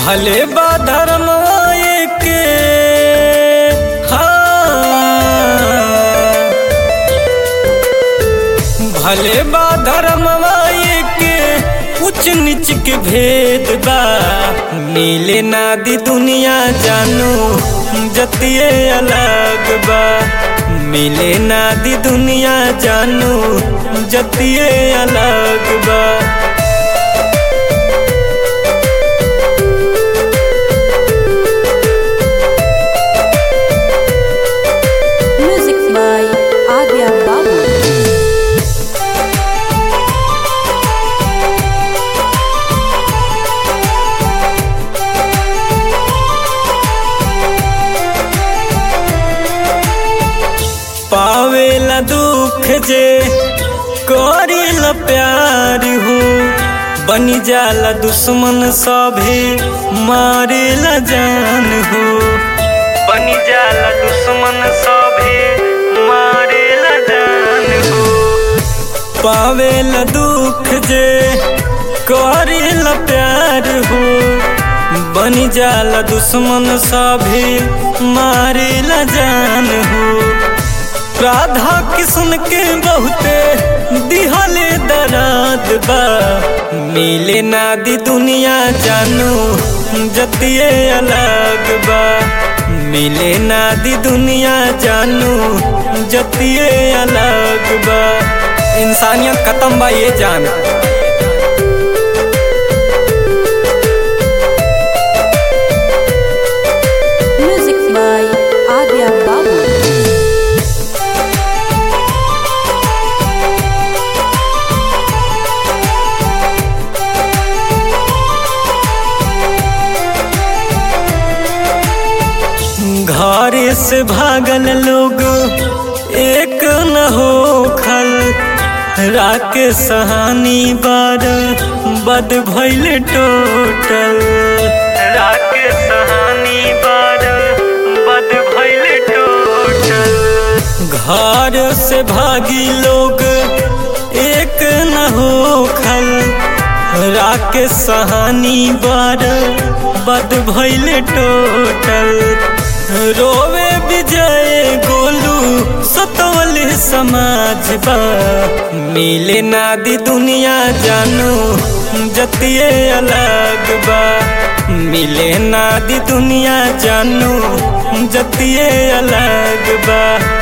भले बा धर्म के भले बा धर्म के उच्च नीच के भेद बा मिले नादी दुनिया जानू जतिये अलग बा मिले नादी दुनिया जानू जतिये अलग बा Music by Agya Babu. पावेला दुख जे करेला प्यार हो बनी जाला दुश्मन सभे मारेला जान हो बनी जाला दुश्मन सभे मारेला जान हो पावेला दुख जे करेला प्यार हो बनी जाला दुश्मन सभे मारेला जान हो राधा किशन के बहुते दिहले दराद बा मिले नादी दुनिया जानू जतिये अलग बा मिले नादी दुनिया जानू जतिये अलग बा इंसानियत खत्म बा ये जान Music by Agya Babu. घर से भागल लोग एक न हो खल राके सहानी बार बद भैल टोटल राके सहानी बार बद भैल टोटल घर से भागी लोग एक न हो खल राके सहानी बार बद भैल टोटल रोवे विजय गोलू सतवल समाज बा मिले नादी दुनिया जानू जतिये अलग बा मिले नादी दुनिया जानू जतिये अलग बा